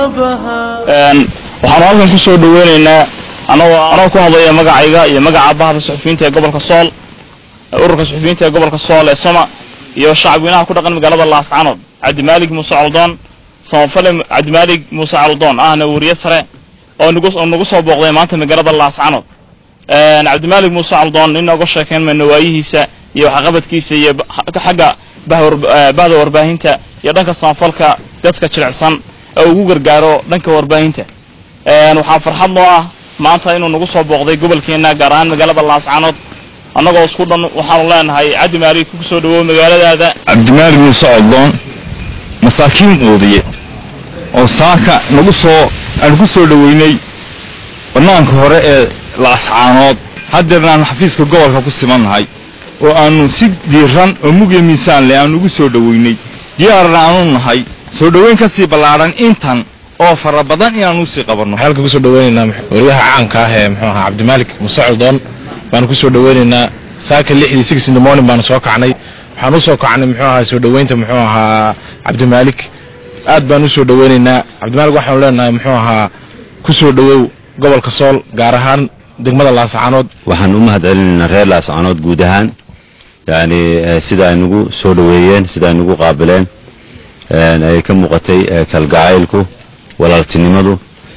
waxaanu halkan ku soo dhaweynaynaa anagoo anagoo ku hadlaya magacayga iyo magaca bahda suxufiyiinta ee gobolka sool ururka suxufiyiinta ee gobolka sool ee soma iyo shacabweynaha ku dhaqan magaalada laascanood cabdimaalig muuse coldoon samafale cabdimaalig muuse coldoon ahna weriye sare oo nagu soo booqday maanta magaalada laascanood cabdimaalig muuse coldoon nin nooga sheekayn mayno waayihiisa iyo waxqabadkiisa iyo xagga bahda warbaahinta iyo dhanka samafalka dadka jilicsan ee ugu gargaaro dhanka warbaahinta waxaa farxad noo ah maanta inuu nagu soo booqday gobolkeenna gaar ahaan magaalada laascanood annagoo isku dhan waxaanu leenahay cabdi maalig ku soo dhawow magaaladaada cabdimaalig muuse coldoon masaakiin oodiye oo saaka nagu soo aan ku soo dhoweynay bannaanka hore ee laascaanood haddeerna aanu xafiiska gobolka ku simannahay oo aannu si diiran oo mugya miisaan leh aanu ugu soo dhoweynay diyaarna aanu nahay soo dhoweyn ka sii ballaadhan intan oo fara badan inaanu usii qabanno waxaan halka kusoo dhaweynaynaa waryaha caanka ah ee muxuu ahaa cabdimaalik muuse coldoon baanu kusoo dhaweynaynaa saaka lixdii six in the morning baanu soo kacnay waxaan u soo kacnay muxuu ahaa soo dhoweynta muxuu ahaa cabdimaalik aad baan u soo dhaweynaynaa cabdimaalik waxaanu leenahay muxuu ahaa ku soo dhowow gobolka sool gaar ahaan degmada laascaanood waxaan u mahad celinaynaa reer laascaanood guud ahaan yacni sida ay nagu soo dhoweeyeen sida ay nagu qaabileen ay ka muuqatay kalgacaylku walaaltinimadu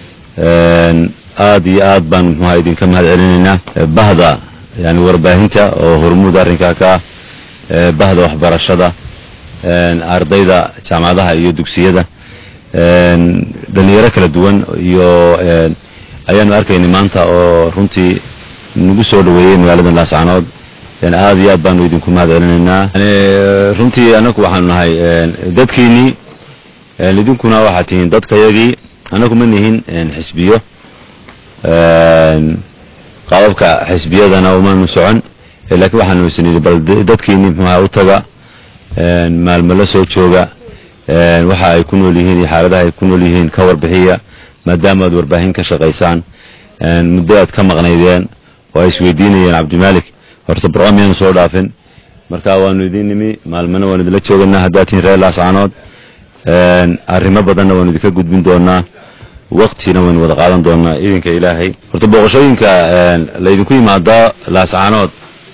aad iyo aad baan muxuaha idinka mahad celinaynaa bahda yani warbaahinta oo hormuud arrinkaa ka ah bahda waxbarashada ardayda jaamacadaha iyo dugsiyada dhalinyaro kala duwan iyo ayaanu arkaynay maanta oo runtii nagu soo dhoweeyey magaalada laascanood aad iyo aad baanu idinku mahad celinaynaa runtii anagu waxaanu nahay dadkiinnii idinkuna waxaad tihiin dadkayagii anagu ma nihin xisbiyo qaababka xisbiyadana umaanu socon laakiin waxaanu isnidhi bal dadkiinni muxuaha u taga maalmo la soo jooga waxa ay ku nool yihiin iyo xaaladaha ay ku nool yihiin ka warbixiya maadaama aad warbaahin ka shaqaysaan muddo aad ka maqnaydeen oo ay isweydiinayeen cabdimaalik horta barqo miyaanu soo dhaafin marka waanu idiin nimi maalmana waanu idinla jooganaa haddaad tihiin reer laascaanood arrimo badanna waanu idinka gudbin doonaa waktina waynu wada qaadan doonaa idinka ilaahay horta booqashooyinka laydinku yimaado laascaanood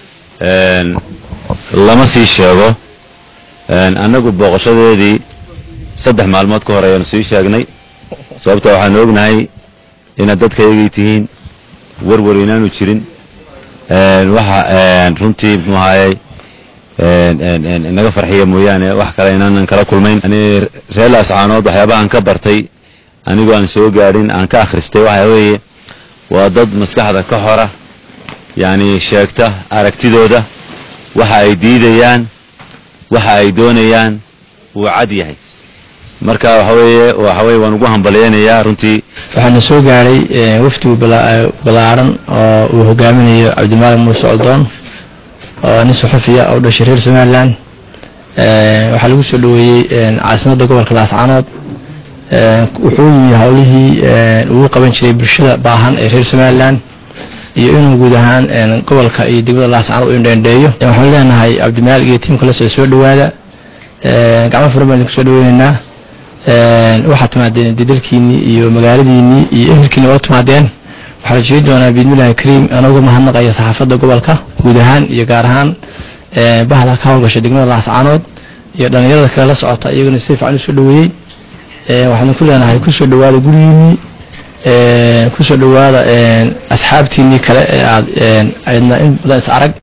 lama sii sheego annagu booqashadeedii saddex maalmood ka hor ayaanu sii sheegnay sababta waxaanu ognahay inaad dadkayagii tihiin warwar inaanu jirin waxa runtii muxuu ahaayey naga farxiya mooyaane wax kale inaanan kala kulmayn yani reer laascaanood waxyaabahaan ka bartay anigoo aan soo gaadhin aan ka akhristay waxa weeye waa dad maskaxda ka hora yacni sheegta aragtidooda waxa ay diidayaan waxa ay doonayaan wuu cad yahay marka waxa weeye waxa weye waan ugu hambalyaynayaa runtii waxaana soo gaadhay wafdigu ballaaran oo uu hogaaminayo cabdimaalig muuse coldoon oo nin suxufiya oo dhashay reer somalilan waxaa lagu soo dhoweeyey caasimadda gobolka laascaanood wuxuu yimi howlihii uu qaban jiray bulshada baahan ee reer somalilan iyo inuu guud ahaan gobolka iyo degmada laascaanood u indheendheeyo waxaan leenahay cabdimaalig iyo tiimka lasoo soo dhowaada gacmo furan baan idinku soo dhaweynaynaa waxaad timaadeen dadalkiinnii iyo magaaladiinnii iyo ehelkiinni waa timaadeen waxaa la jeedi doonaa biidmillahi kariim anagoo mahadnaqaya saxaafadda gobolka guud ahaan iyo gaar ahaan bahda ka howlgasha degmada laascaanood iyo dhallinyarada kale la socota iyaguna si fiican u soo dhoweeyey waxaanu ku leenahay kusoo dhowaada gurigiinnii kusoo dhowaada asxaabtiinnii kale ee aad aydna in badan is arag